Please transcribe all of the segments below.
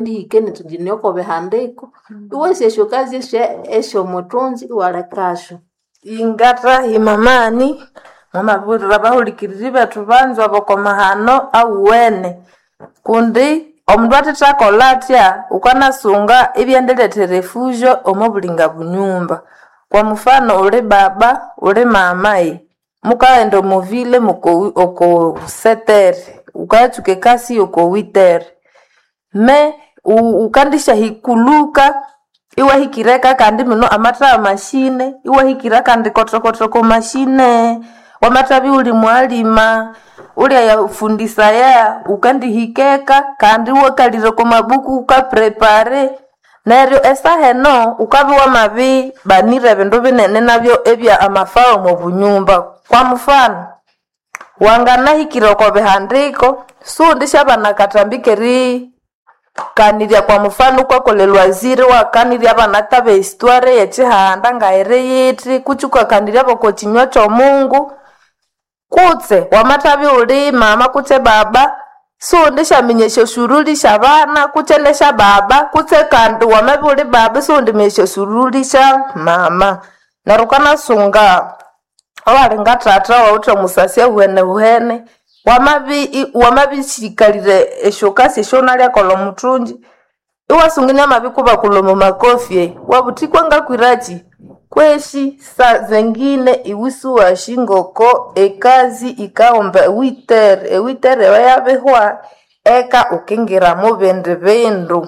ndihikene tujinioko bihandiko iwasi esyo kazi esye esyomuthunzi iwalekasyo ingata himamani mwamabwirira abahulikiriri bethu banzwa bokomahano awuwene kundi omundu athethakolha atya ukanasunga ibyendiletha refugio omo bulinga bunyumba kwa mfano uli baba uli mamayi mukaghenda omovile muko oko setere ukayatsuka ekasi oko witere me u- ukandishahikuluka iwahikireka kandi mino amatha mashine iwahikira kandi kotokotoko mashine wamathabi uli mwalima ulyayafundisaya ukandihikeka kandi wakalire komabuku ukaprepare neryo esaha eno ukabya wamabi banire ebindu binene nabyo ebya amafao mu bunyumba kwa mfano wanganahikire oko bihandiko sundi syabanakatambikeri kanirya kwa mfano ukakolelwa ziri wakanirya abanakaba esitware yekihanda ngairi yithi kutsi ukakanirya boko kinywa kyomungu kutse wamathabi uli mama kutse baba sundi syaminya esyosuruli syabana kutse nesya baba kutse kandi wamabi uli baba sundi minya esyosuruli sya mama neryo ukanasunga owalinga thatha wawuthe omusasi ahuhenehuhene wamabi wamabisikalire esyokasi esyonalyakolha omuthungi iwasungania amabi kubakulha omu makofye wabuthi kwangakwiraki kweshi sa zengine iwisi washingoko ekazi ikaghomba ewitere ewitere eyo yabihwa eka ukingira mu bindi bindu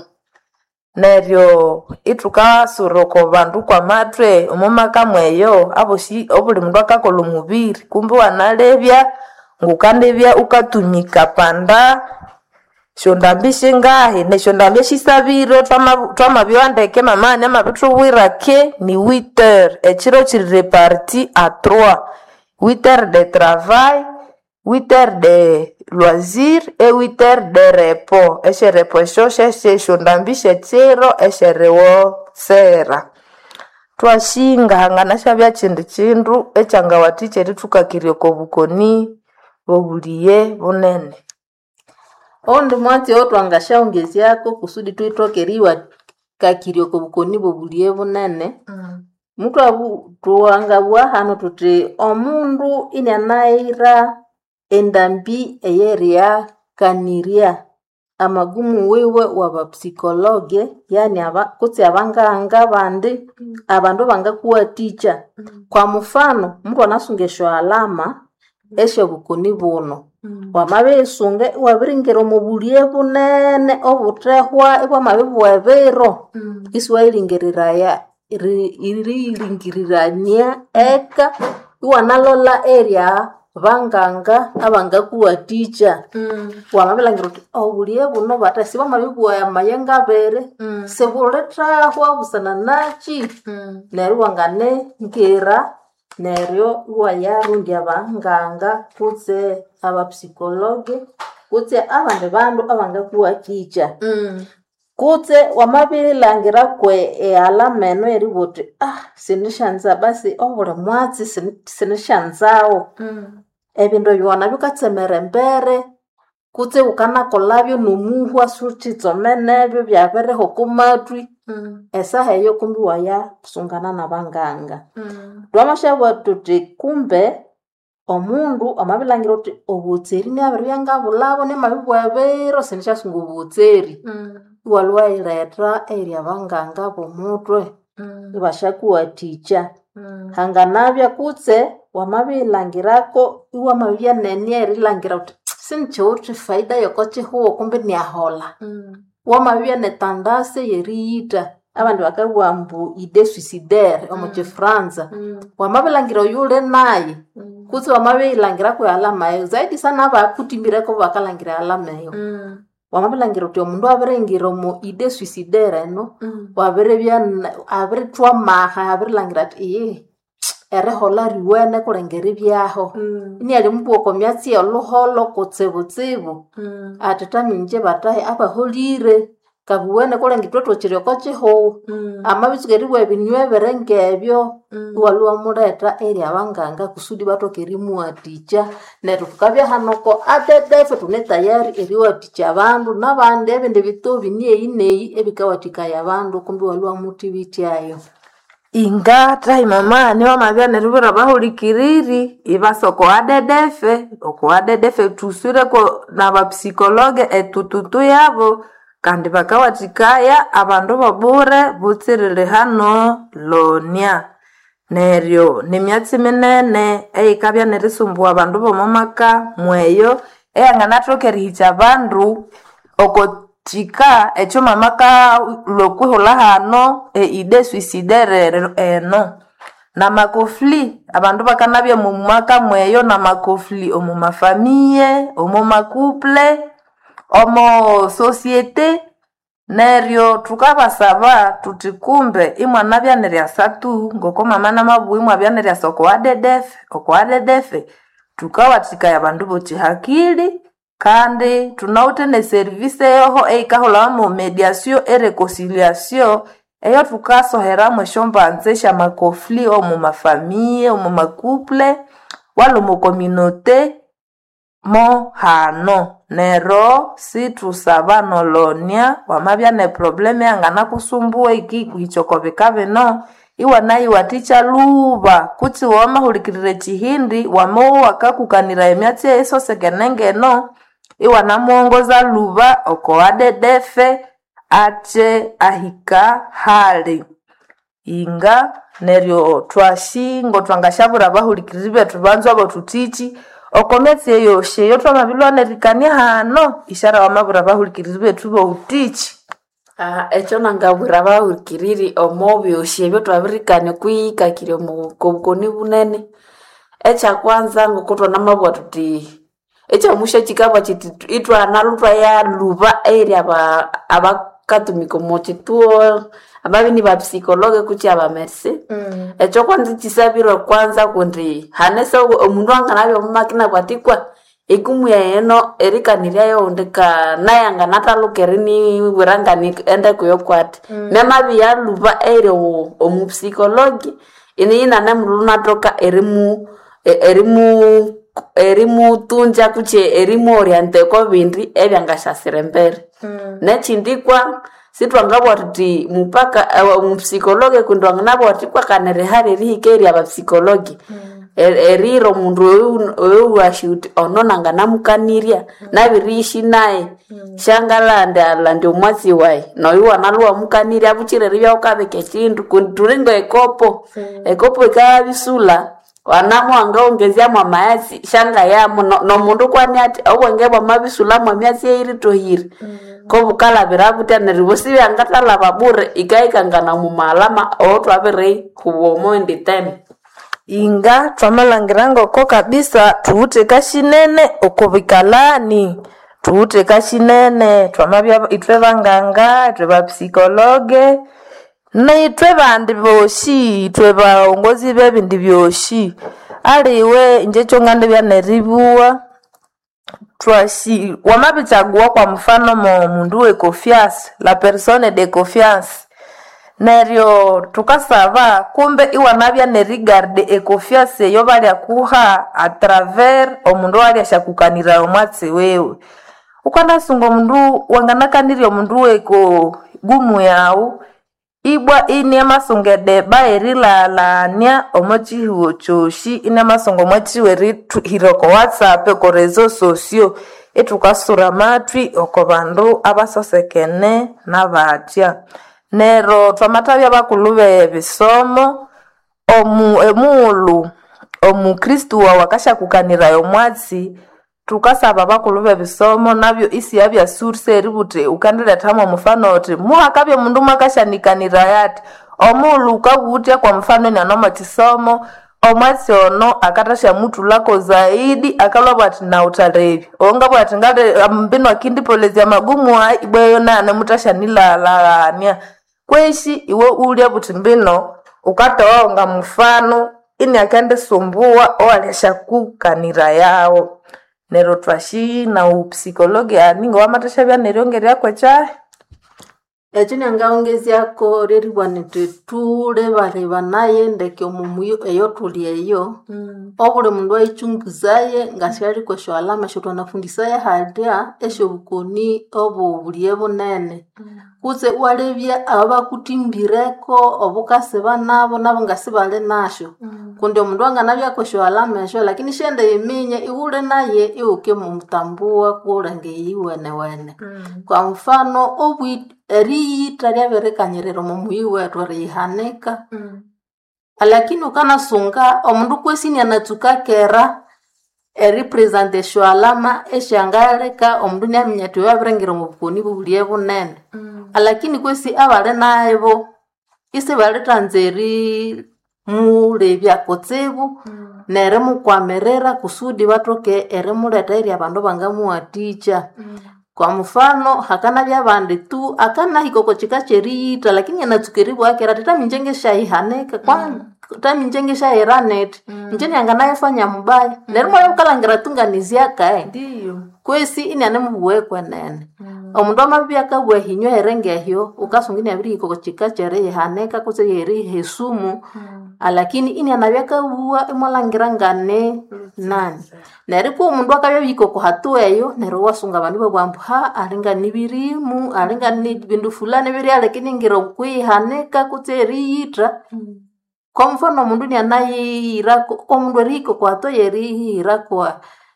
neryo ithukasura oko bandu kwamathwe omumaka mweyo abosi obuli mundu akakolha omubiri kumbi wanalebya ngukandibya ukatumika panda syondambi shingahi nesyondambi eshisabire twama- twamabyowa ndeke mamani amabithubwira ke ni witer ekiro kiri reparti a trois witer de travail witer de loisir e witer de repo esyerepo esyo syesyondambi syekiro esyeriwosera twashinga hangana syabya kindi kindu ekyangawathikya erithukakirya oko bukoni bobuliye bunene oundi mwatsi otwangasyaongezyako kusudi twithokeriwa kakirya oko bukoni bobuliye bunene mutwabu tuwangabugha hanu thuthi omundu inianayira endambi eyeryakanirya amagumu wiwe wabapsikologe yani aba, kutsi abanganga abandi abandu bangakuwathikya kwa mfano muthu anasunga esyo alama esyobukoni buno wamabisunga iwabiringira omu bulye bunene obuthehwa ibwamabibugha ebiro isiwayiringiriraya iri- iriyiringirirania eka iwanalolha erya banganga abangakuwathikya wamabilhangira uthi obulye buno bathe sibamabibugha amayengo abiri sibulithahwa busana naki neryo wanganengira neryo iwayarondya abanganga kutse abapsikologe kutse abandi bandu abangakuwathikya kutse wamabilhangira kwe ealama eno eribugha uthi ah sinisyanza basi obuli mwatsi sini- sinisyanzawu ebindu ebyo wanabikatsemera embere kutse wukanakolhabyo nomuhwa suthitsomenebyo byabiriho kumathwi esaha eyo kumbi wayasungana nabanganga twamashabugha thuthi kumbe omundu amabilhangira uthi obutseri niabiribya ngabulhabo niamabibugha ebiro sinisyasunga obutseri iwalhwa wayiletha eyiri abanganga bomuthwe ibasyakuwathikya hanganabya kutse wamabilhangirako iwamabibya nenia erilhangira uthi sinikyiwithe faida yokokyihugho kumbi niaholha wamabibya netandasi eyeriyitha abandi bakabugha ambu ide suicidaire omu kifranza wamabilhangira oyuli nayi kutse wamabilhangiraku ealama eyo zaidi sana abakuthimbireko bakalhangira ealama eyo wamabilhangira uthi omundu abiringira omu ide suicidaire eno wabiribya na- abirithwamaha abirilhangira athi iye eriholha riwene kulengera ibyaho iniali mubugha oko myatsi eyolhuholho kutsibutsibu athi thaminje bathahi abaholire kabuwene kulenga itwetwekireko kihuwu amabitsukerirwa ebinywa ebiringa ebyo iwalwa muleta eri abanganga kusudi bathoke erimuwathikya neryo tukabya hanoko atetefe tune tayari eriwathikya abandu nabandi ebindi bitobi nieyi neyi ebikawathikaya abandu kumbi iwalwa muthibityayo inga tahi mama niwamabya neribwira abahulikiriri ibasa okowadedefe okowadedefe tuswireko nabapsikologe etututu yabo kandi bakawathikaya abandu bobure butsiriri hano lonia neryo nimyatsi minene eyikabya nerisumbuwa abandu bomumaka mweyo eyanganathoka erihikya abandu okotika ekyo mamaka lwokwihulha hano eide suicidere eno namakofli abandu bakanabya mumaka mweyo namakofli omumafamiye omumakuple omo societe neryo tukabasaba tuti kumbe imwanabya neryasatu ngoko mama namabuwa imwabya neryasa okowadedefe okowadedefe tukawathikaya abandu bokyihakili kandi tunawithe neserivisi eyoho eyikahulhamu mediation ereconciliation eyo thukasoheramu esyombanza esyamakofli omumafamiye omumakuple wala omukominote mo hano nero situsaba nolonia wamabya neproblemu eyanganakusumbuwa ikikuhikya oko bika bino iwanayiwathikya luba kutsi wamahulikirira ekihindi wamawa wakakukanira emyatsi eyisosekene ngeno iwanamuwongoza luba oko wadedefe atye ahika hali inga neryo twashingo twangashabura abahulikiriri bethu banzu abo tutiki okomyatsi eyosi eyo twamabilwa nerikania hano ishara wamabura abahulikiriri bethu boutiki Ah, ekyo nangabwira abahurikiriri omo byosi ebyo twabirikania kwiyikakire omu kobukoni bunene ekyakwanza ngoko twanamabwa tuti ekyomusha kikabwa kiti tu- itwanalu twayaluba eri aba abakatumika omu kituo ababini ba psikologe kutya abamersi ekyo kwanza kisabirwe kwanza kundi hanese omundu anganabya omumakina bwatikwa ikumuya eno erikaniryayo undi ka naye anganathaluka eriniwira ngani ende kuyo kwati nemabi yaluba eri o- omupsikologi ini yinane mululu natoka erimu e- erimu erimutunja kutye erimuorienteko bindi ebyangasyasira embere nechindikwa sitwangabwa tuti mupaka eh, omupsikologe kundi wanganabwa tuti kwakanirihali erihika eri abapsikologi Er- eriro omundu oyu- oyu washi uti ono nanganamukanirya nabiriishi naye shangalandi alandi omwatsi wayi noyu wanaluwa mukanirya bukire eribyaukabika ekindu kundi tulinga ekopo ekopo ikabisula wanamu wangaongezyamu amayatsi shangayamu no- nomundu kwani ati obwenge bwamabisulamu emyatsi eiritohire kobukalabira butya neryo bosi byangathalaba bure ikaikangana mumalama owotwabiri huba omoindi tene inga twamalangira ngoko kabisa tuwuthe kashinene oko bikalani tuwuthe kashinene twamabya ithwe banganga ithwe bapsikologe naithwe bandi boshi ithwe baongozi bebindi byoshi aliwe inje kyongandibya neribuwa twashi wamabichaguwa kwa mfano mo mundu we confiance la persone de confiance neryo tukasaba kumbe iwanabya nerigarde econfiance eyo balyakuha atraver omundu walyashakukanira omwatsi wewe ukandasunga omundu wanganakanirya omundu weko gumu yawu ibwa ini amasunga edeba erilalania omo chihiwo choshi ini amasunga omwa chihiwo erihira oko whatsapp oko rezo sosio itukasura amatwi oko bandu abasosekene nabatya nero twamathabya bakulu bebisomo omu emuulu omukristu wawu akashakukanirayo omwatsi tukasaba bakulu bebisomo nabyo isiya byasurse eributi ukandilethamo omufano oti muhakabya omundu mwakashanikanira ati omuulu ukabuwutya kwa mfano nianomo chisomo omwatsi ono akatashamuthulako zaidi akalwabwa ati nautalebi ongabwa ati ngale mbino akindipolezya magumu ayi ibweyo nane mutashanilalaghania kweshi iwe ulya buti mbino ukatoa nga mfano ini akendisumbuwa owalyashakukanira yawo nero twashi na upsikologi aninga wamatashavya neryongerya kwechahe ekyo nyangaongezyako lyeribwa niti tulebaliba naye ndeke omumuyo eyo tuli eyo obuli mundu aichunguzaye ngasialiko esyo alama esyo twanafundisaye halya esyobukoni obubulye bunene kutse walebya abo bakutimbireko obukasiba nabo nabo ngasibali nasyo kundi omundu anganabyako esyo alama esyo lakini syende yiminye iwule naye iwuke mumutambua kulenge iyiwenewene kwa mfano obwi eriyita lyabirikanyirira omumuyi wetu eriyihanika lakini ukanasunga omundu kwesini anatsuka kera eripresenta esyo alama esyangaleka omundu niaminya ati wabiringira omu bukoni bubulye bunene lakini kwesi abali naibo isibalithanza erimulebya kutsibu nerimukwamira kusudi bathoke erimuleta eri abandu bangamuwathikya kwa mfano hakanabya abandi tu akanahika oko kika kyeriyita lakini anatsuka eribwakera ati taminje ngesyayihanika kwa taminje ngesyayiranete inje nyanganayifanya mubaya neryo mwaya bukalangira tunganizyakae ndiyo kwesi inianemubuwe kwenene omundu amabibya akabwa ehinywa herengehyo ukasunga iniabirihika oko kika kyeriyihanika kutse yeriha esumu alakini inianabya akabuwa imwalangira ngane nani neryo kwa omundu akabya bihika oko hatu eyo neryo wasunga abandu babwambu ha alinga nibirimu alinga ni bindu fulani biryalekiningira okwihanika kutse eriyitha kwa mfano omundu nianayihirako omundu erihika oko hatu yerihirako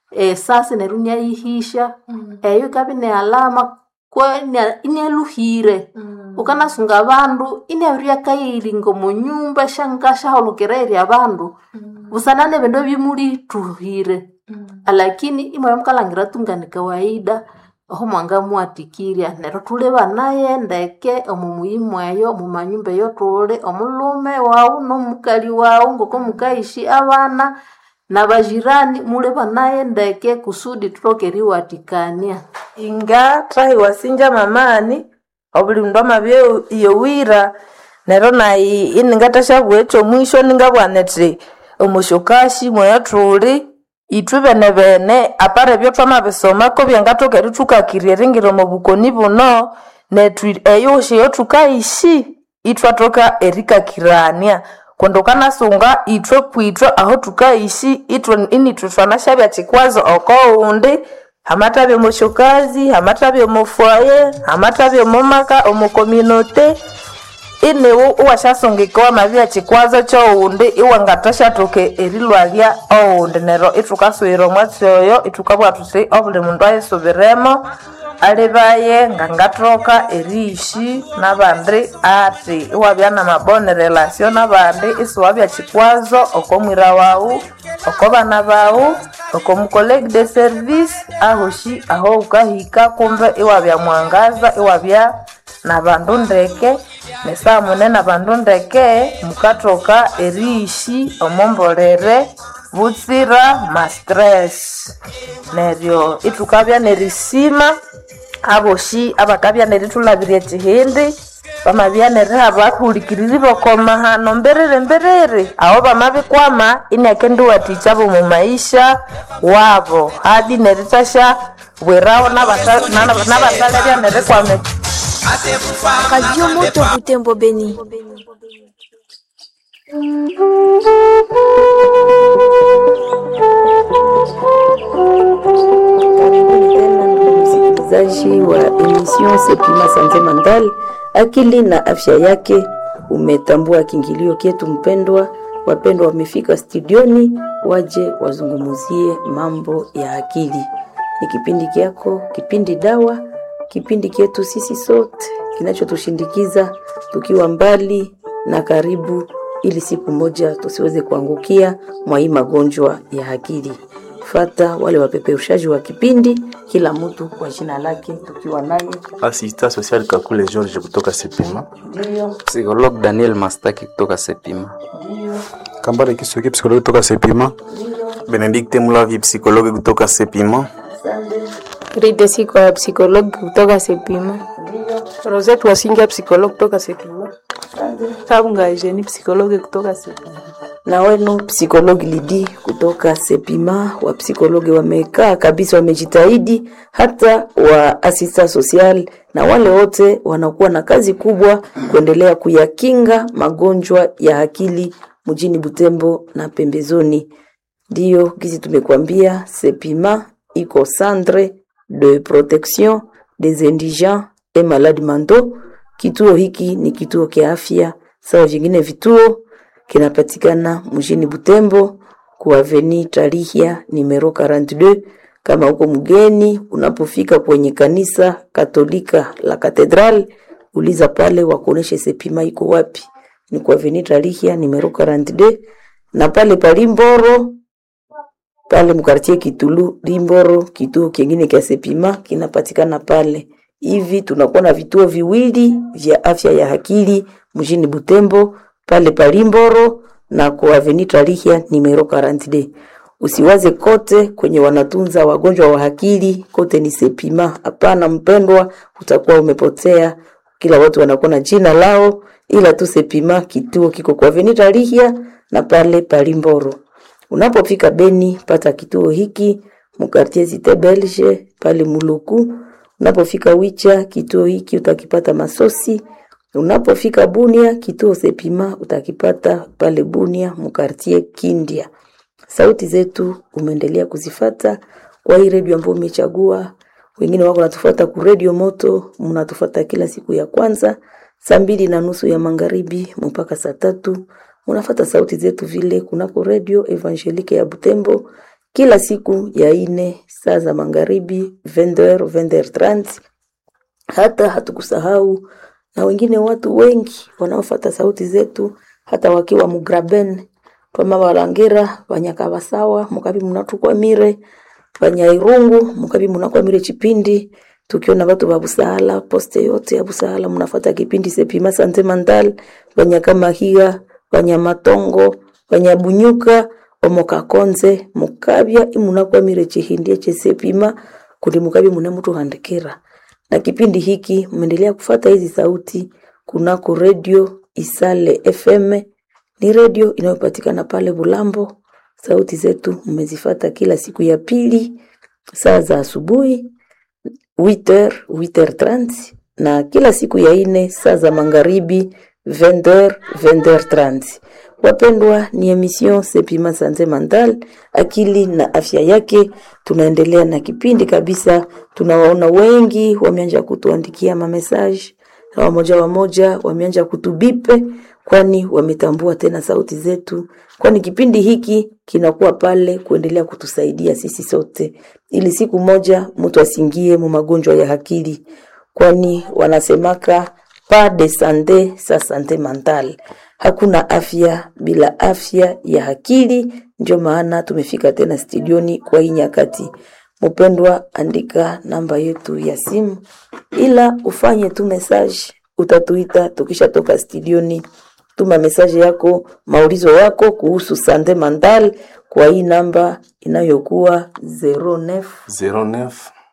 esasi neryo niayihisha eyo ikabya ni alama kwa inia- inialuhire ukanasunga abandu iniabiryakayiringa omu nyumba shanga shaholokera eri abandu busana nebindu ebimulituhire alakini imwabya mukalangira tungani kawaida oho mwangamuwathikirya neryo tuleba naye ndeke omu muyimu eyo omu manyumba eyo tuli omulhume wawu n'omukali wawu ngoko mukayishi abana nabajirani muleba naye ndeke kusudi tuthoke eriwathikania inga thahiwasinja mamani obuli mundu amabya yowira neryo nayi iningathashabugha ekyomwisho ningabugha niti omusyokashi mweyo thuli ithwe bene bene apara ebyo thwamabisomako byangathoka erithukakirya eringira omu bukoni buno nethu eyo syeyo thukayishi ithwathoka erikakirania kundi ukanasunga ithwe kwithwe aho thukayishi ithwe inithwe thwanashabya kikwazo oko ghundi hamathabya omosyokazi hamathabya omofwaye hamathabya omumaka omukominote iniwu iwasyasungikiwa wamabya kikwazo kyoghundi iwangathashathoka erilwalya oghundi neryo ithukasuyira omwatsi oyo ithukabugha thuthi obuli mundu ayisubiremo alibaye ngangathoka eriyishi nabandi athi iwabya namabone relasio nabandi isiwabya kikwazo okomwira wawu oko bana bawu oko mucolege de service ahoshi aho ukahika kumbe iwabya mwangaza iwabya nabandu ndeke nesaha mune nabandu ndeke mukathoka eriyishi omombolere butsira mastress neryo ithukabya nerisima aboshi abakabya nerithulabirya ekihindi bamabya neriha bahulikiriri bokomahano mbiriri mbiriri aho bamabikwama inakendiwathikya bomu maisha wabo hadi nerithasha bwiraho nabata- nana- nabatalebya nerikwama Radio Moto Butembo Beni. Karibuni tena ndugu msikilizaji wa emission Sepima Sanze Mandal, akili na afya yake. Umetambua kiingilio kyetu mpendwa, wapendwa wamefika studioni waje wazungumuzie mambo ya akili. Ni kipindi kyako, kipindi dawa, kipindi kyetu sisi sote kinachotushindikiza tukiwa mbali na karibu, ili siku moja tusiweze kuangukia mwa hii magonjwa ya akili fata wale wapeperushaji wa kipindi, kila mtu kwa jina lake, tukiwa naye Asista social Kakule George kutoka Sepima. ndio Psikolog Daniel Mastaki kutoka Sepima. Kambale Kisuki psikologi kutoka Sepima. Benedikte Mulavi psikologi kutoka Sepima. Rite siko ya psikologi kutoka Sepima. Rosette Wasinga psikologi kutoka Sepima. Kabunga Eugenie psikologi kutoka Sepima. na wenu psikologi Lidi kutoka Sepima. Wapsikologi wamekaa kabisa, wamejitahidi, hata wa asista social na wale wote wanakuwa na kazi kubwa kuendelea kuyakinga magonjwa ya akili mjini Butembo na pembezoni. Ndiyo gizi tumekuambia, Sepima iko centre de protection des indigents et malades mentaux. Kituo hiki ni kituo kia afya sawa vingine vituo kinapatikana mjini Butembo ku Avenue Tarihia numero 42. Kama uko mgeni, unapofika kwenye kanisa Katolika la Katedral, uliza pale wakuoneshe Sepima iko wapi. Ni ku Avenue Tarihia numero 42, na pale palimboro pale mkartie Kitulu Limboro, kituo kingine kia Sepima kinapatikana pale. Hivi tunakuwa na vituo viwili vya afya ya akili mjini Butembo pale Palimboro na kwa Avenue Tarihia numero 42. Usiwaze kote kwenye wanatunza wagonjwa wa akili kote ni Sepima. Hapana mpendwa, utakuwa umepotea. Kila watu wanakuwa na jina lao, ila tu Sepima kituo kiko kwa Avenue Tarihia na pale Palimboro. Unapofika Beni, pata kituo hiki mukartie Cite Belge pale Muluku. Unapofika Wicha, kituo hiki utakipata Masosi. Unapofika Bunia, kituo Sepima utakipata pale Bunia mukartie Kindia. Sauti zetu umeendelea kuzifata kwa hii redio ambayo umechagua. Wengine wako natufuata ku redio Moto, mnatufuata kila siku ya kwanza saa mbili na nusu ya magharibi mpaka saa tatu unafata sauti zetu vile kunako redio Evangelique ya Butembo kila siku ya ine saa za magharibi 20h 20h30. Hata hatukusahau na wengine watu wengi wanaofata sauti zetu hata wakiwa mugraben twama balangera banyakabasawa mukabi munatukwamire banyairungu mukabi munakwamire chipindi tukiona watu wa Busaala poste yote ya Busaala mnafata kipindi Sepima Sante Mandal Banyakamahiga Banyamatongo Banyabunyuka Omokakonze mukabya imunakwamire chihindie chesepima kundi mukabi mune mutu handikira na kipindi hiki mmeendelea kufata hizi sauti kunako redio Isale FM ni redio inayopatikana pale Bulambo. Sauti zetu mmezifata kila siku ya pili saa za asubuhi 8h 8h30 na kila siku ya ine saa za magharibi 20h 20h30. Wapendwa, ni emission Sepima Sante Mental, akili na afya yake. Tunaendelea na kipindi kabisa. Tunawaona wengi wameanza kutuandikia mamesaje na wamoja wamoja wameanza kutubipe, kwani wametambua tena sauti zetu, kwani kipindi hiki kinakuwa pale kuendelea kutusaidia sisi sote, ili siku moja mtu asingie mu magonjwa ya akili, kwani wanasemaka pas de sante sa sante mentale, hakuna afya bila afya ya akili. Ndio maana tumefika tena studioni kwa hii nyakati. Mpendwa, andika namba yetu ya simu, ila ufanye tu message, utatuita tukishatoka studioni. Tuma message yako, maulizo yako kuhusu sante mental kwa hii namba inayokuwa 09 09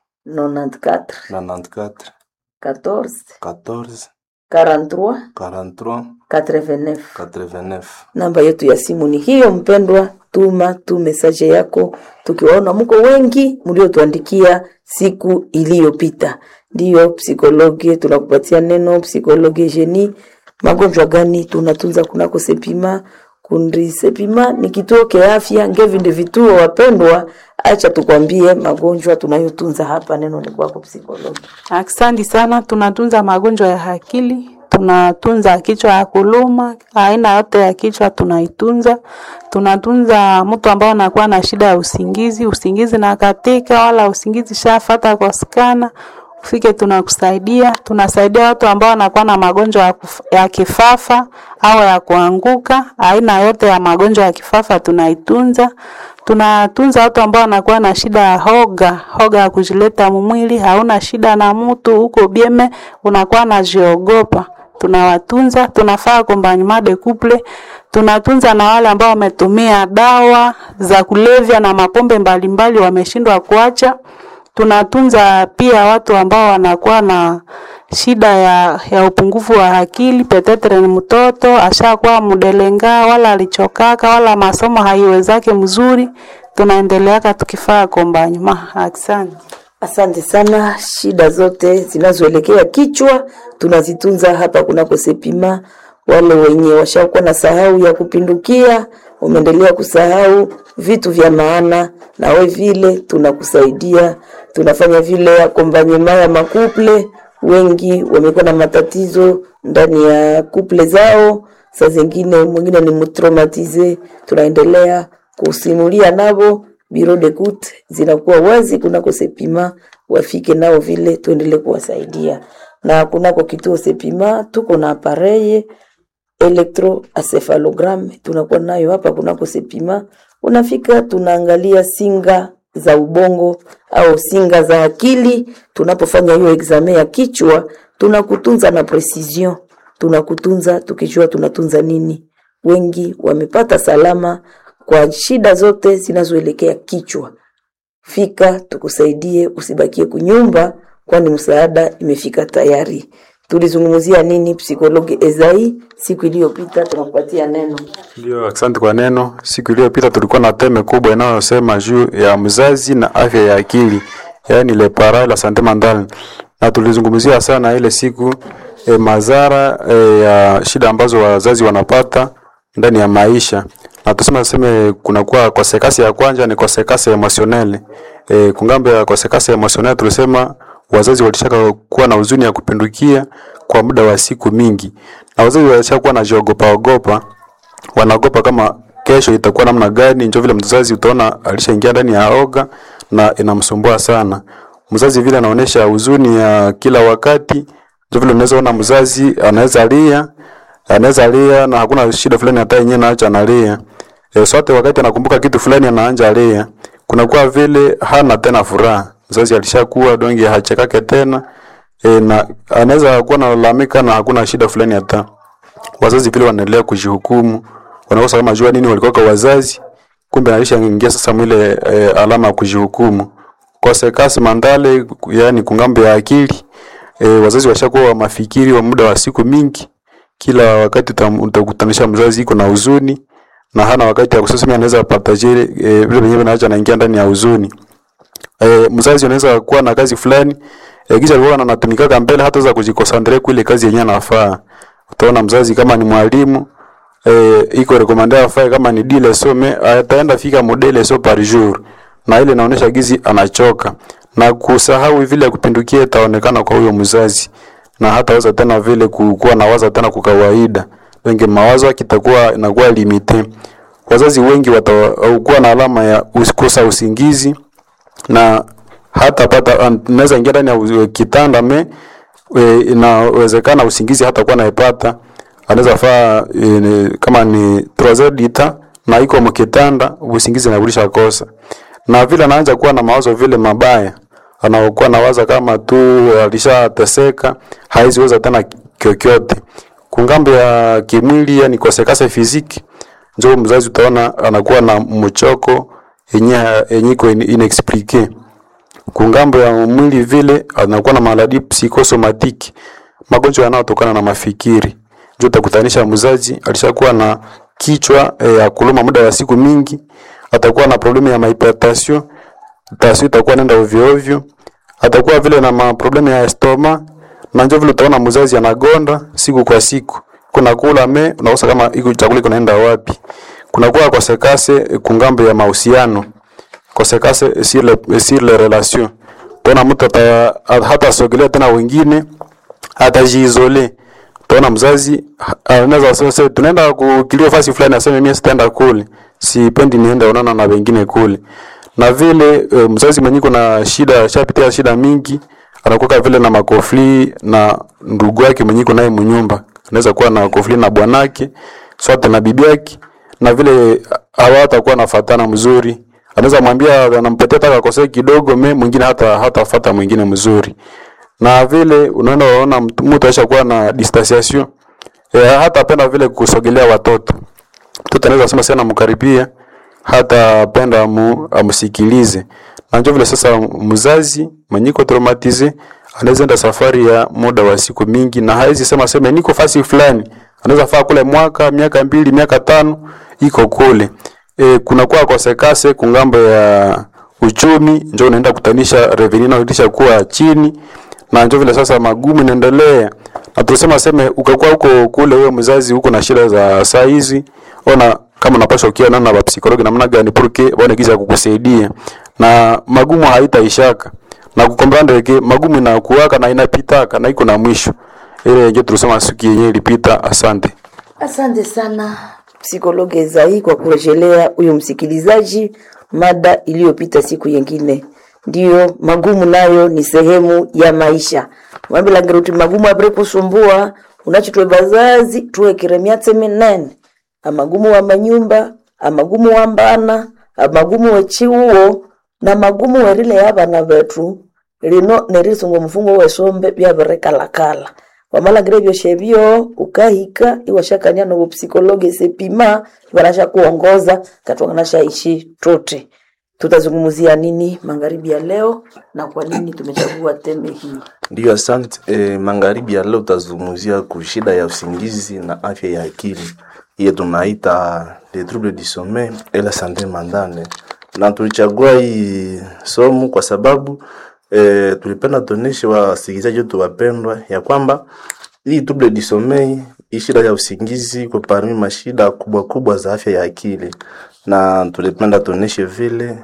94 94 14 14 43 43 89. 89. Namba yetu ya simu ni hiyo, mpendwa. Tuma tu mesaje yako, tukiwaona mko wengi mliotuandikia siku iliyopita. Ndiyo psikologi, tunakupatia neno psikologi jeni. Magonjwa gani tunatunza kunako Sepima? Kundi Sepima ni kituo kia afya ngevi ndi vituo, wapendwa. Acha tukwambie magonjwa tunayotunza hapa. Neno ni kwako psikologi. Asante sana. Tunatunza magonjwa ya akili, tunatunza kichwa ya kuluma, aina yote ya kichwa tunaitunza. Tunatunza mtu ambao anakuwa na shida ya usingizi, usingizi na katika wala usingizi shafata kosekana, ufike tunakusaidia. Tunasaidia watu ambao wanakuwa na magonjwa ya, kuf, ya kifafa au ya kuanguka, aina yote ya magonjwa ya kifafa tunaitunza tunatunza watu ambao wanakuwa na shida ya hoga, hoga ya kujileta mumwili, hauna shida na mtu huko bieme, unakuwa najiogopa, tunawatunza. Tunafaa accompagnement de couple, tunatunza na wale ambao wametumia dawa za kulevya na mapombe mbalimbali wameshindwa kuacha, tunatunza pia watu ambao wanakuwa na shida ya, ya upungufu wa akili, petetre ni mtoto ashakuwa mdelenga wala alichokaka wala masomo haiwezake mzuri, tunaendeleaka tukifaa kombanyuma. Asante. Asante sana. Shida zote zinazoelekea kichwa tunazitunza hapa kunako Sepima. Wale wenye washakuwa na sahau ya kupindukia, umeendelea kusahau vitu vya maana, na we vile tunakusaidia. Tunafanya vile akombanyema ya makuple. Wengi wamekuwa na matatizo ndani ya kuple zao, saa zingine mwingine ni mtraumatize, tunaendelea kusimulia nabo biro de kut zinakuwa wazi kunako Sepima, wafike nao vile tuendelee kuwasaidia. Na kunako kituo Sepima tuko na apareye electroencephalogram tunakuwa nayo hapa kunako Sepima. Unafika tunaangalia singa za ubongo au singa za akili. Tunapofanya hiyo exame ya kichwa, tunakutunza na precision, tunakutunza tukijua tunatunza nini. Wengi wamepata salama kwa shida zote zinazoelekea kichwa. Fika tukusaidie, usibakie kunyumba, kwani msaada imefika tayari. Tulizungumzia nini psikologi Ezai siku iliyopita? Tunakupatia neno. Ndio, asante kwa neno. Siku iliyopita tulikuwa na teme kubwa inayosema juu ya mzazi na afya ya akili, yaani le parents la santé mentale, na tulizungumzia sana ile siku e, madhara e, ya shida ambazo wazazi wanapata ndani ya maisha na tuseme seme kunakuwa kosekasi ya kwanza ni kosekasi emotionelle. E, kungambo ya kosekasi emotionelle tulisema wazazi walishaka kuwa na huzuni ya kupindukia kwa muda wa siku mingi, na wazazi walishaka kuwa na jiogopa ogopa, wanaogopa kama kesho itakuwa namna gani. Ndio vile mzazi utaona alishaingia ndani ya oga na inamsumbua sana mzazi, vile anaonesha huzuni ya kila wakati. Ndio vile unaweza ona mzazi anaweza lia anaweza lia na hakuna shida fulani hata yenyewe naacha analia. E, sote wakati anakumbuka kitu fulani anaanja lia. Kunakuwa vile hana tena furaha. Mzazi alishakuwa donge hachekake tena. E, na anaweza kuwa analalamika na hakuna shida fulani hata. Wazazi vile wanaendelea kujihukumu. Wanakosa kama jua nini walikuwa kwa wazazi. Kumbe alishaingia sasa mwile e, alama ya kujihukumu. Kosekasi mandale yani kungambo ya akili. E, wazazi washakuwa wa mafikiri wa muda wa siku mingi kila wakati utakutanisha mzazi iko na huzuni na hana wakati ya kusema anaweza pata jere e, vile wenyewe anaacha anaingia ndani ya huzuni. E, mzazi anaweza kuwa na kazi fulani e, kisha alikuwa anatumika mbele hata za kujikosantre kwa ile kazi yenyewe anafaa. Utaona mzazi kama ni mwalimu e, iko recommended afanye kama ni dile some ataenda fika modele so par jour na ile inaonyesha gizi anachoka na kusahau vile kupindukia itaonekana kwa huyo mzazi na hataweza tena vile kuwa na waza tena kwa kawaida. Wengi mawazo kitakuwa inakuwa limite. Wazazi wengi watakuwa na alama ya kukosa usingizi na hata pata naweza ingia ndani ya kitanda me e, inawezekana usingizi hata kuwa naipata. Anaweza faa e, kama ni 3 dita na iko mkitanda usingizi nabulisha kosa. Na vile anaanza kuwa na mawazo vile mabaya anaokuwa nawaza kama tu alishateseka haiziweza tena kyokyote. Kungambo ya kimwili yani kosekase fiziki, njo mzazi utaona anakuwa na mchoko yenye yenye iko inexplique. Kungambo ya mwili vile anakuwa na maladi psikosomatiki, magonjwa yanayotokana na mafikiri. Njo utakutanisha mzazi alishakuwa na kichwa ya e, kuluma muda wa siku mingi, atakuwa na problemu ya hypertension, tasio itakuwa nenda ovyo ovyo atakuwa vile na maproblemu ya estoma na njo vile utaona mzazi anagonda siku kwa siku. Kuna kula me unakosa kama iko chakula kinaenda wapi. Kuna kuwa kosekase kungambo ya mahusiano. Kosekase sur le sur les relations. Tuna mtu hata sogelea tena wengine atajiizole. Tuna mzazi anaweza sasa tunaenda kukilio fasi fulani aseme mimi sitaenda kule. Sipendi niende onana na wengine kule na vile e, mzazi mwenye kuna shida shapitia shida mingi anakuwa vile na makofli na ndugu yake mwenye naye mnyumba anaweza kuwa na kofli na bwanake sote na bibi yake na vile hawatakuwa nafatana mzuri anaweza mwambia anampatia taka kosea kidogo me mwingine hata hatafuata mwingine mzuri na vile unaenda unaona mtu aishakuwa na distanciation e, hata penda vile kusogelea watoto mtoto anaweza sema sana mkaribia hata penda amu, amusikilize. Na njo vile sasa mzazi mwenye iko traumatize anaweza enda safari ya muda wa siku mingi na hawezi sema sema niko fasi fulani. Anaweza faa kule mwaka, miaka mbili, miaka tano iko kule. E, kuna kwa kosekase kungambo ya uchumi njo unaenda kutanisha revenue inayotisha kuwa chini na njo vile sasa magumu inaendelea na tunasema seme ukakuwa huko kule wewe mzazi huko na shida za saa hizi ona kama unapaswa ukiwa nana na psikologi namna gani porque bwana giza kukusaidia na magumu haitaishaka na kukombranda ke magumu inakuwaka na inapitaka na iko na mwisho ile ndio tulisema siku yenyewe ilipita asante Asante sana psikologe Ezai kwa kurejelea huyu msikilizaji mada iliyopita siku yengine. Ndiyo, magumu nayo ni sehemu ya maisha. Mwambila ngeruti magumu apre kusumbua unachitwe bazazi tuwekere myatse minene amagumu wa manyumba amagumu wa mbana amagumu wechiuwo na magumu werile yabana betu lino nerisunga omufungo wesombe byabirekalakala wamalangire byoshe byo ukahika iwashakania no psikologe sepima iwanasha kuongoza katwangana shaishi tote tutazungumzia nini magharibi ya leo na kwa nini tumechagua teme hii Ndiyo, asante. E, magharibi ya leo utazungumzia kushida ya usingizi na afya ya akili, hiyo tunaita les troubles du sommeil et la santé mentale, na tulichagua hii somo kwa sababu e, tulipenda tuoneshe wasikilizaji wetu wapendwa ya kwamba hii trouble du sommeil, hii shida ya usingizi iko parmi mashida kubwa kubwa za afya ya akili, na tulipenda tuoneshe vile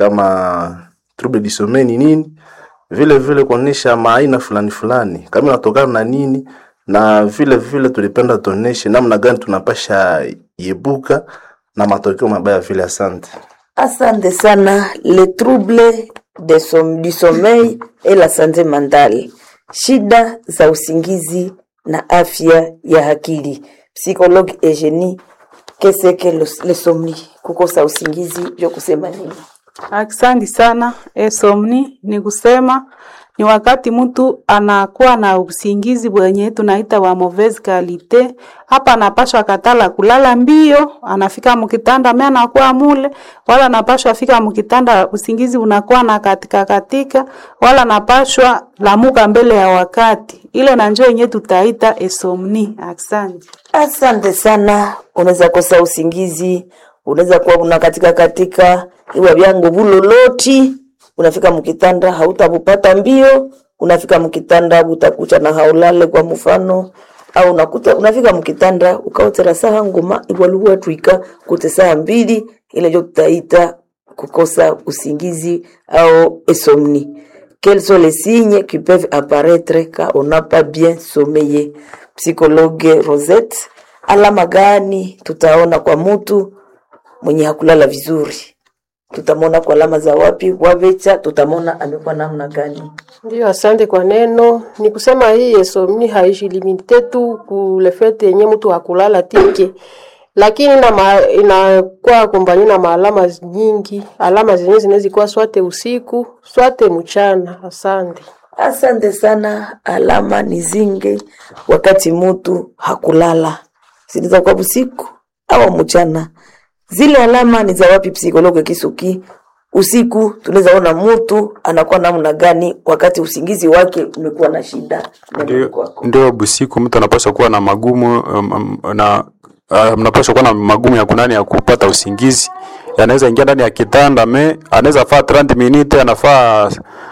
kama trouble du sommeil ni nini vile vile kuonesha maaina fulani fulani kama inatokana na nini, na vile vile tulipenda tuoneshe namna gani tunapasha yebuka na matokeo mabaya vile. Asante. Asante sana. Le trouble de som, du sommeil et la santé mentale, shida za usingizi na afya ya akili. Psychologue Eugenie, qu'est-ce que le, le somni? Kukosa usingizi vyo kusema nini? Asante sana. Esomni ni kusema ni wakati mtu anakuwa na usingizi bwenye tunaita wa mauvaise qualite. Hapa anapashwa katala kulala mbio, anafika mkitanda me anakuwa mule, wala anapashwa fika mkitanda usingizi unakuwa na katika katika, wala anapashwa lamuka mbele ya wakati. Ile na njoo yenye tutaita esomni. Asante. Asante sana. Unaweza kosa usingizi, unaweza kuwa una katika katika iwa vyangu vuloloti, unafika mkitanda hautabupata mbio, unafika mkitanda utakucha na haulale kwa mfano au unakuta unafika mkitanda ukaotera saha nguma iwaluwa tuika kute saa mbili ile ndio tutaita kukosa usingizi au insomnie. Quels sont les signes qui peuvent apparaître quand on n'a pas bien sommeillé? Psychologue Rosette, alama gani tutaona kwa mtu mwenye hakulala vizuri? Tutamwona kwa alama za wapi? Wavecha, tutamwona amekuwa namna gani? Ndio, asante kwa neno. Ni kusema hii insomnie haijilimite tu kulefete yenye mtu hakulala tike, lakini na ma, inakuwa akompanye na maalama nyingi. Alama zenyewe zinaweza kuwa swate usiku swate mchana. Asante. Asante sana. Alama ni zinge wakati mtu hakulala, zinaweza kuwa usiku au mchana. Zile alama ni za wapi, psikologe Kisuki? Usiku tunaweza ona mtu anakuwa namna gani wakati usingizi wake umekuwa na shida. ndio ndio busiku mtu anapaswa kuwa na magumu um, um, na uh, mnapaswa kuwa na magumu ya kunani ya kupata usingizi anaweza ingia ndani ya kitanda me anaweza faa 30 minute anafaa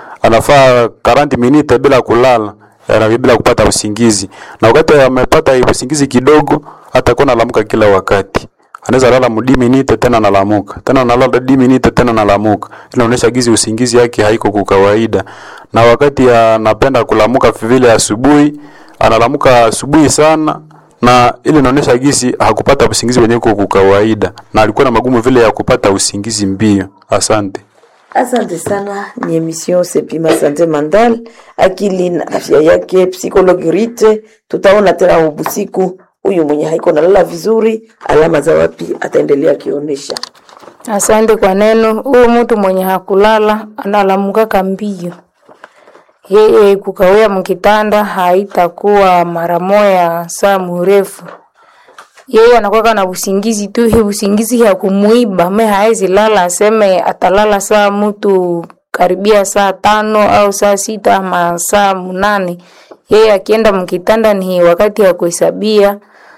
anafaa 40 minute bila kulala ana bila kupata usingizi na wakati amepata usingizi kidogo atakuwa analamuka kila wakati anaweza lala mudi minute tena analamuka tena analala di minute tena analamuka inaonyesha gizi usingizi yake haiko kwa kawaida na wakati anapenda kulamuka vile asubuhi analamuka asubuhi sana na ile inaonyesha gisi hakupata usingizi wenyewe kwa kawaida na alikuwa na magumu vile ya kupata usingizi mbio asante Asante sana. Ni emission Sepima Sante Mandal, akili na afya yake, psychologue Rite. Tutaona tena ubusiku huyu mwenye haiko nalala vizuri, alama za wapi ataendelea akionyesha. Asante kwa neno. Huyu mtu mwenye hakulala analamukaka mbio, yeye kukawia mkitanda haitakuwa mara moya saa mrefu, yeye anakuwa na usingizi tu, hii usingizi ya kumuiba me haezi lala, aseme atalala saa mtu karibia saa tano au saa sita ama saa munane. Yeye akienda mkitanda ni wakati ya kuhesabia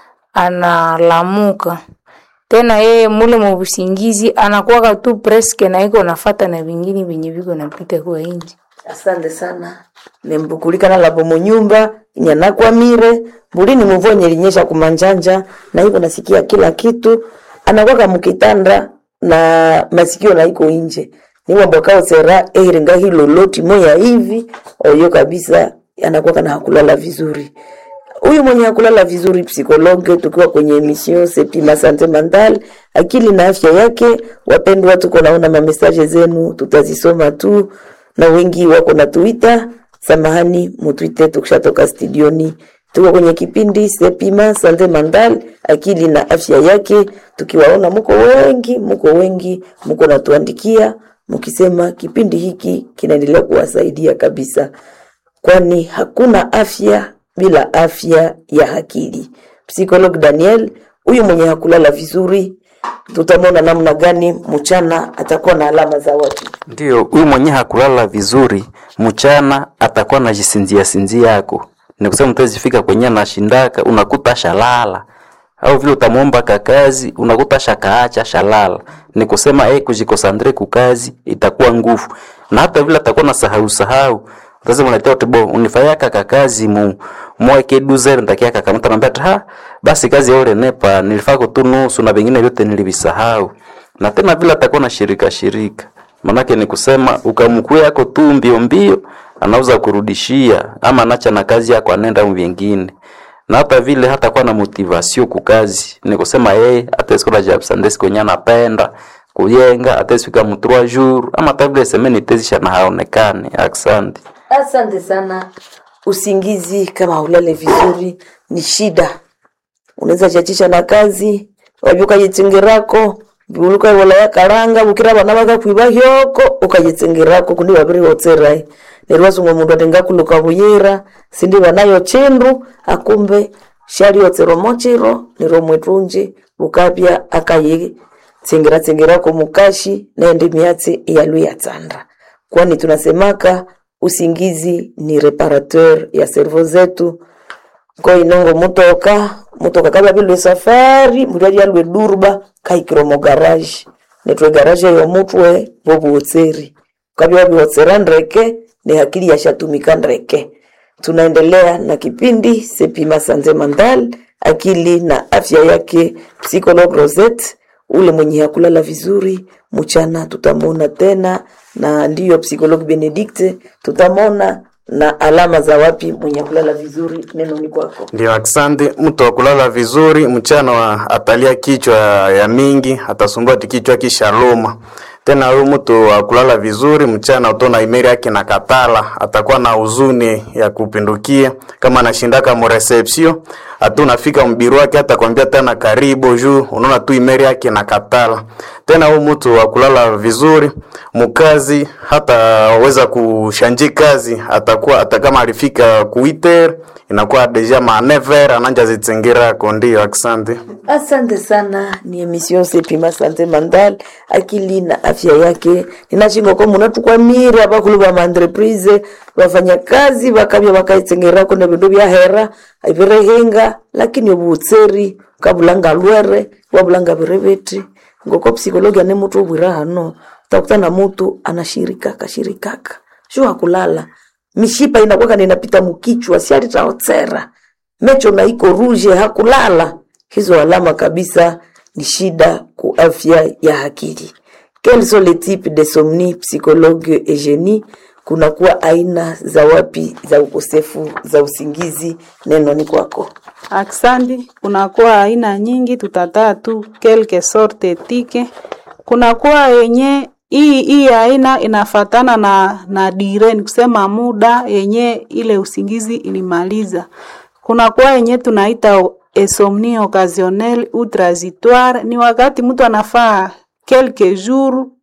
analamuka tena yeye mule mubusingizi anakuwaka tu preske na iko nafata na vingine venye viko napita kwa inji. asante sana nembukulikana labo munyumba inyanakwamire mbulini muvua nyelinyesha kumanjanja na hivyo nasikia kila kitu anakwaka mukitanda na masikio na iko inje niwambwakao sera ehiringa hilo loti moya hivi oyo kabisa anakwaka na hakulala vizuri huyu mwenye hakulala vizuri psikologe, tukiwa kwenye emission Sepima Sante Mental, akili na afya yake. Wapendwa, tuko naona mamesaje zenu, tutazisoma tu, na wengi wako na Twitter. Samahani, mutwite tukishatoka studioni. Tuko kwenye kipindi Sepima Sante Mental, akili na afya yake, tukiwaona muko wengi, muko wengi, muko natuandikia mukisema kipindi hiki kinaendelea kuwasaidia kabisa kwani hakuna afya bila afya ya akili. Psikolog Daniel huyu mwenye hakulala vizuri, tutamwona namna gani mchana atakuwa na alama za watu. Ndio, huyu mwenye hakulala vizuri mchana atakuwa na jisinzia sinzia yako, ni kusema mtazifika kwenye anashindaka unakuta shalala au vile utamwomba kakazi unakuta shakaacha shalala, ni kusema eh, kujikosandre kukazi itakuwa nguvu, na hata vile atakuwa na sahau sahau sasa mnaletea utibo unifanya kaka kazi mu mweke duze ndakia kaka mtu anambia ha basi kazi ya ule nepa nilifaa kutu nusu na vingine vyote nilivisahau na tena vile atakuwa na shirika shirika manake ni kusema ukamkue yako tu mbio mbio anauza kurudishia ama anacha na kazi yako anaenda vingine na hata vile hata kuwa na motivation kukazi ni kusema yeye atasikula job sandes kwenye anapenda kujenga atasifika mu 3 jours ama hata vile semeni tezisha na haonekane asante Asante sana. Usingizi kama ulale vizuri ni shida, unaweza chachisha na kazi wabyuka yitsingerako buluka wala ya karanga bukira bana baka kwiba hyoko ukayitsingerako kundi babiri wotserai nerwasunga mundu atenga kuluka buyira sindi banayo chindu akumbe shali yotsero mochiro nero mwetunji bukapya akayi tsingira tsingirako mukashi naende miatsi iyalu yatsanda kwani tunasemaka usingizi ni reparateur ya servo zetu ko inongo mutoka mutoka kaba bilwe safari mutu ali alwe durba kaikiro mo garage netwe garage yo mutwe bobuotseri kabya wabiwotsera ndreke ni hakili yashatumika ndreke tunaendelea na kipindi sepima sanze mandal akili na afya yake psycholog rosette ule mwenye hakulala vizuri mchana tutamwona tena na ndiyo psikolog benedikte tutamwona na alama za wapi mwenye kulala vizuri neno ni kwako Ndio, asante. Mtu wa kulala vizuri mchana wa atalia kichwa ya mingi, atasumbua ti kichwa kisha luma. Tena huyu mtu wa kulala vizuri mchana utona imeri yake na katala, atakuwa na huzuni ya kupindukia. Kama anashindaka mu reception, atu nafika mbiru wake hata kwambia tena karibu juu, unaona tu imeri yake na katala. Tena huyu mtu wa kulala vizuri mukazi, hata weza kushanji kazi, atakuwa hata kama alifika kuiter inakuwa deja ma never ananja zitsingirako. Ndio, asante. asante sana ni emission sepima sante mandal akili na afya yake ninachingoko munatukwamire abakulu ba maentreprise bafanya kazi bakabya bakaitsengerako na bindu bya hera ibirehinga lakini obutseri kabulanga lwere wabulanga birebeti ngoko psikologi ane mutu obwira hano utakuta na mutu anashirikaka shirikaka shu hakulala mishipa inakwaka ninapita mukichwa sialitaotsera mecho na iko ruje hakulala hizo alama kabisa ni shida ku afya ya akili quels sont les types de somni psychologue Eugenie kunakuwa aina za wapi za ukosefu za usingizi neno ni kwako Aksandi, kunakuwa aina nyingi, tutataa tu quelque sorte tike. Kunakuwa yenye hii hii aina inafatana na na dire, ni kusema muda yenye ile usingizi ilimaliza. Kunakuwa yenye tunaita insomnie occasionnelle ou transitoire, ni wakati mtu anafaa quelques jours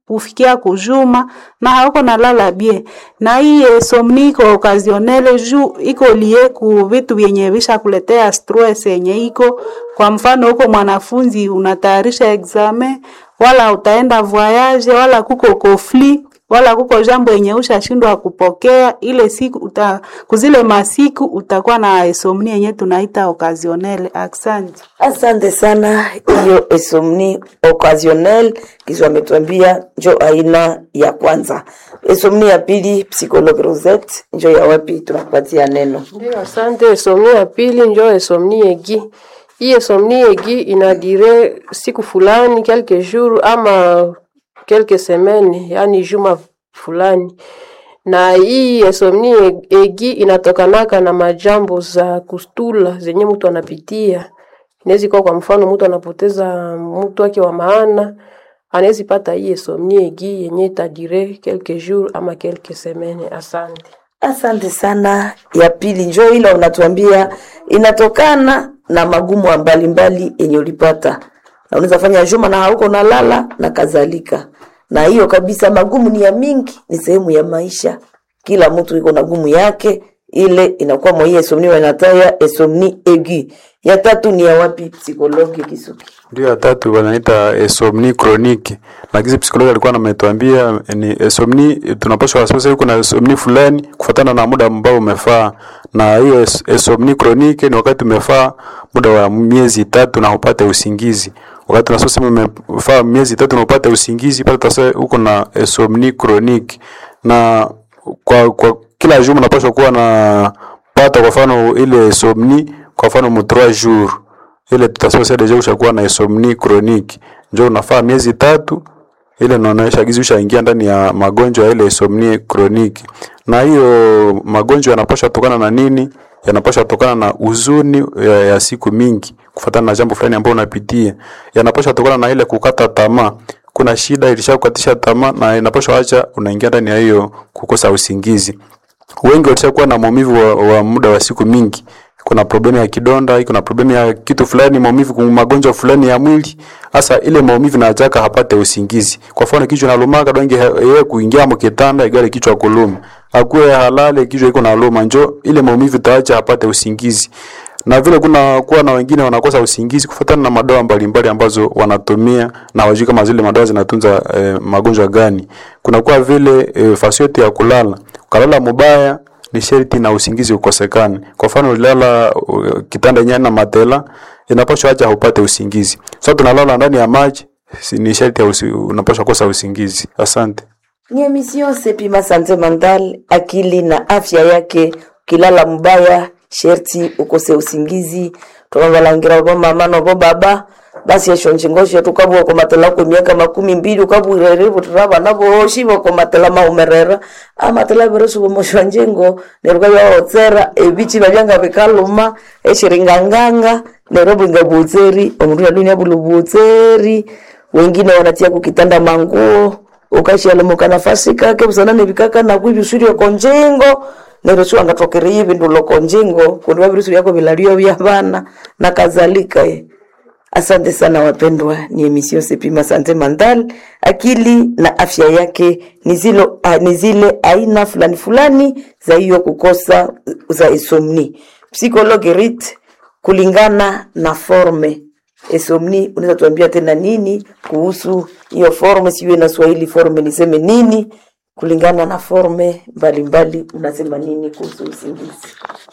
kufikia kujuma na hauko nalala bie na hii insomnie iko occasionelle juu iko lie ku vitu vyenye visha kuletea stress yenye iko kwa mfano huko mwanafunzi unatayarisha examen wala utaenda voyage wala kuko conflit wala kuko jambo yenye ushashindwa kupokea ile siku uta, kuzile masiku utakuwa na insomnie yenye tunaita occasionelle asante Asante sana. Hiyo insomnie occasionnelle kisha ametuambia njo aina ya kwanza. Insomnie ya pili, psychologue Rosette, njo ya wapi? Tunakupatia neno. Ndio, asante. Insomnie ya pili njo insomnie egi. Hii insomnie egi inadire siku fulani quelques jours ama quelques semaines, yani juma fulani, na hii insomnie egi inatokanaka na majambo za kustula zenye mtu anapitia. Inaweza kuwa kwa mfano mtu anapoteza mtu wake wa maana, anaweza pata hii insomnie egi yenye itadire quelques jours ama quelques semaines. Asante. Asante sana. Ya pili njo ile unatuambia inatokana na magumu mbalimbali yenye ulipata, na unaweza fanya juma na hauko nalala na kadhalika. Na hiyo kabisa, magumu ni ya mingi, ni sehemu ya maisha. Kila mtu iko na gumu yake, ile inakuwa mwa hii insomnie wanataya insomnie aiguë. Ya tatu ni ya wapi? Psikologi Kisuki. Ndio ya tatu wanaita insomnie chronique. Lakini psikologi alikuwa ametuambia ni insomnie, tunapaswa wasiwasi yuko na insomnie fulani kufuatana na muda ambao umefaa, na hiyo ins- insomnie chronique ni wakati umefaa muda wa miezi tatu na upate usingizi. Wakati unasema umefaa miezi tatu na upate usingizi, pale tasa uko na insomnie chronique na kwa, kwa kila juma unapaswa kuwa na pata kwa mfano ile insomnie kwa mfano mu 3 jours ile tutasema sasa deja ushakuwa na insomnie chronique njoo unafaa miezi tatu ile inaonyesha gizi ushaingia ndani ya magonjwa ya ile insomnie chronique na hiyo magonjwa yanapaswa tokana na nini yanapaswa tokana na huzuni ya, ya siku mingi kufuatana na jambo fulani ambalo unapitia yanapaswa tokana na ile kukata tamaa kuna shida ilishakukatisha tamaa na inapaswa acha unaingia ndani ya hiyo kukosa usingizi wengi walishakuwa na maumivu wa, wa muda wa siku mingi kuna problemu ya kidonda kuna problemu ya kitu fulani maumivu kuna magonjwa fulani ya mwili hasa ile maumivu na ataka hapate usingizi kwa mfano kichwa nalumaka donge yeye kuingia mkitanda igale kichwa kuluma akuwe halale kichwa iko naluma njo ile maumivu taacha hapate usingizi na vile kuna kuwa na wengine wanakosa usingizi kufuatana na madawa mbalimbali ambazo wanatumia na wajui kama zile madawa zinatunza eh, magonjwa gani. Kuna kuwa vile eh, fasi yote ya kulala, ukalala mubaya ni sherti na usingizi ukosekane. Kwa mfano ulilala uh, kitanda yenye na matela inapaswa acha upate usingizi. Sasa tunalala ndani ya maji si- ni sherti ya usi, unapaswa kosa usingizi. Asante. Ni emission Sepima Sante Mental, akili na afya yake. Ukilala mbaya, sherti ukose usingizi. Tunawalangira bo mama no bo baba basi esho nchingoshe tukabwa kwa matela kwa miaka makumi mbili ukabwirere butraba nabo shibo kwa matela maumerera amatela beresu bo moshwa njengo neruka ya otsera ebichi babyanga bikaluma eshiringanganga nerobo ngabutseri omundu ya dunia bulu butseri wengine wanatia kukitanda manguo ukashialamuka nafasi kake busanane bikaka na kwibisurio konjengo nero sio angatokere hivi ndulo konjengo kundi wabirusu yako bilalio vya bana na kadhalika eh. Asante sana wapendwa, ni emission Sepima Sante Mental, akili na afya yake ni zilo a, ni zile aina fulani fulani za hiyo kukosa za insomnie. Psychologue Rit kulingana na forme insomnie, unaweza tuambia tena nini kuhusu hiyo forme? Sijui na Swahili forme niseme nini? Kulingana na forme mbalimbali, unasema nini kuhusu usingizi?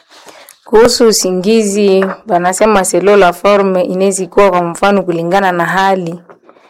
Kuhusu usingizi, banasema selo la forme inaweza kuwa kwa mfano kulingana na hali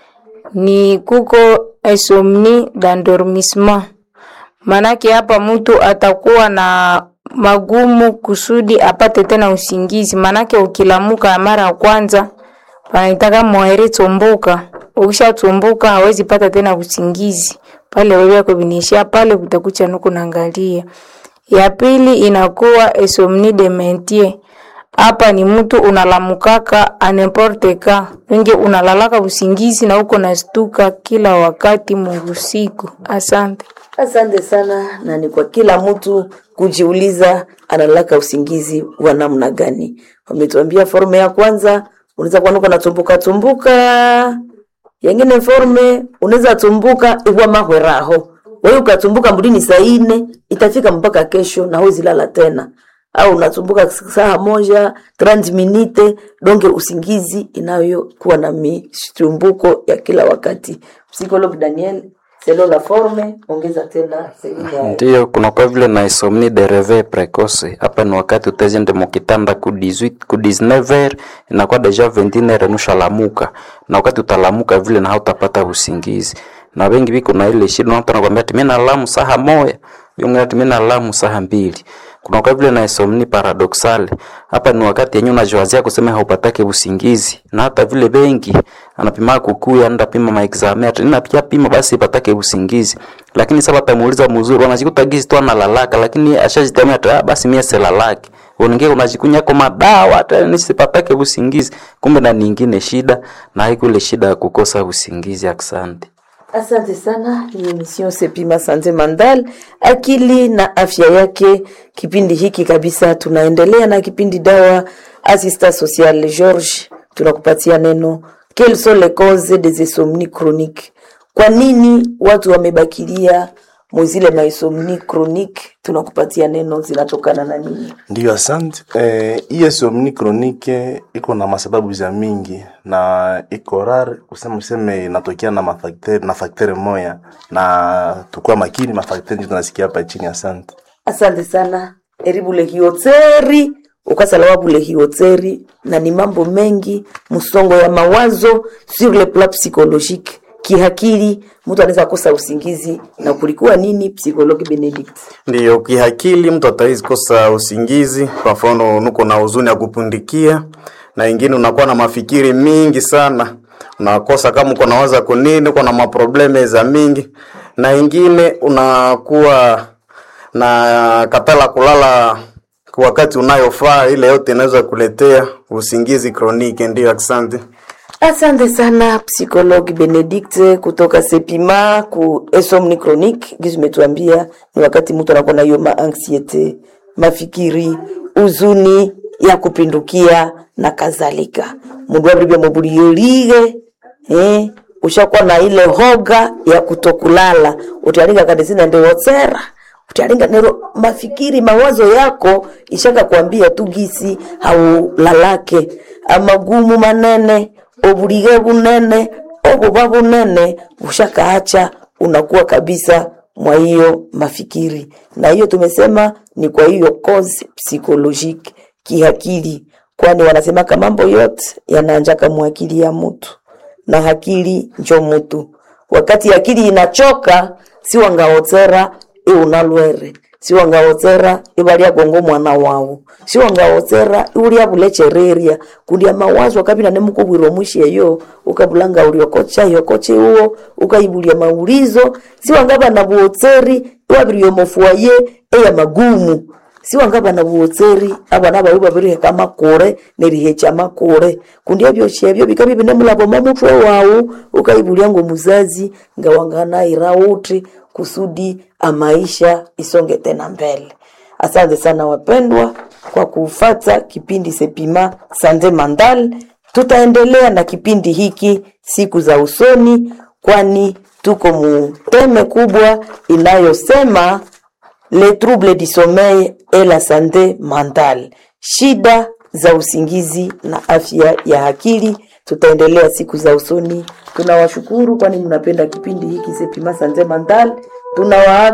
ni kuko insomnie d'endormissement. Manake hapa mtu atakuwa na magumu kusudi apate tena usingizi, manake ukilamuka mara ya kwanza wanaitaka moere tumbuka, ukishatumbuka hawezi pata tena usingizi pale, wewe yako binishia pale, kutakucha nuku naangalia ya pili inakuwa insomnie de mentir. Hapa ni mtu unalamukaka anemporte ka wengi unalalaka usingizi na uko nastuka kila wakati muusiku. Asante. Asante sana, na ni kwa kila mtu kujiuliza analaka usingizi wa namna gani. Wametuambia forme ya kwanza, unaweza kuwa uko natumbuka tumbuka yengine forme unaweza tumbuka iwa mahweraho wewe ukatumbuka mbulini saa ine itafika mpaka kesho na huwezi lala tena au unatumbuka saa moja 30 minute donge usingizi inayokuwa na mishtumbuko ya kila wakati psikolog daniel selo la forme ongeza tena sehemu ya Ndiyo, kunakuwa vile na insomnie de reveil precoce. Hapa ni wakati utazende mukitanda ku 18 ku 19 heures inakuwa deja 21 heures nusha lamuka, na wakati utalamuka vile na hautapata usingizi, na wengi biko na ile shida, na mtu anakuambia ati mimi nalamu saha moya, yungu ati mimi nalamu saha mbili kunakuwa vile na insomnie paradoxale. Hapa ni wakati yenyewe unajiwazia kusema haupatake usingizi, na hata vile bengi anapima kukuya anda pima maexame ati nina pia pima basi ipatake usingizi, lakini sasa batamuuliza mzuri, wanajikuta gizi tu analalaka, lakini ashajitamia ati ah, basi mie selalaki uningie unajikunya kwa madawa hata nisipatake usingizi, kumbe na nyingine shida na haiko ile shida ya kukosa usingizi. Asante. Asante sana. Ni emission Sepima Sante Mandal, akili na afya yake. Kipindi hiki kabisa, tunaendelea na kipindi dawa assistant social. George, tunakupatia neno quelles sont les causes des insomnies chroniques. Kwa nini watu wamebakilia mwizile maisomni chronique? Tunakupatia neno zinatokana na nini? Ndiyo, asante. Eh, hii insomnie chronique iko na masababu za mingi na iko rare kusema useme inatokea na mafakteri na fakteri moya, na tukua makini mafakteri ndio tunasikia hapa chini. Asante. Asante sana eribule hiotseri ukasalawa bule hiotseri, na ni mambo mengi, msongo ya mawazo sur le plan psychologique, kihakili, mtu anaweza kosa usingizi. Na kulikuwa nini, psychologue Benedict? Ndiyo, kihakili mtu atawezi kosa usingizi. Kwa mfano, nuko na huzuni ya kupundikia, na ingine unakuwa na mafikiri mingi sana, unakosa kama uko nawaza kunini, uko na maprobleme za mingi, na ingine unakuwa na katala kulala kwa wakati unayofaa. Ile yote inaweza kuletea usingizi kroniki. Ndiyo, asante. Asante sana psychologue Benedict kutoka Sepima ku insomnie chronique. Gizi umetuambia ni wakati mtu anakuwa na hiyo ma anxiety, mafikiri, uzuni ya kupindukia na kadhalika. Mundu abribia mubuliyolige eh, ushakuwa na ile hoga ya kutokulala utalinga kadesina ndio wotsera utalinga nero mafikiri mawazo yako ishaka kuambia tu gisi haulalake amagumu manene obulige bunene obuba bunene ushakaacha unakuwa kabisa mwa hiyo mafikiri na hiyo tumesema ni kwa hiyo cause psychologique kihakili kwani wanasemaka mambo yote yanaanjaka mwakili ya mtu na hakili njo mtu wakati akili inachoka si wangaotsera iunalwere si wangaotsera ivalia gongo mwana wawu si wangaotsera iulia bulechereria kundia mawazo akabina nemukubwirwa mwisheyo ukabulanga uliokocha yokoche uwo ukaibulia maulizo si wangaba na buotseri iwabirio mofuaye eya magumu si wangaba na buotseri abana bawe babiriheka makure nerihecha makure kundi ebyo shebyo bikabi binemulabo mamutwe wawu ukaibulia ngo muzazi ngawangana irauti kusudi amaisha isonge tena mbele. Asante sana wapendwa kwa kufata kipindi Sepima Sande Mandal. Tutaendelea na kipindi hiki siku za usoni, kwani tuko muteme kubwa inayosema le trouble du sommeil et la santé mentale, shida za usingizi na afya ya akili. Tutaendelea siku za usoni. Tunawashukuru kwani mnapenda kipindi hiki Sepima Sante Mental. Tunawaaga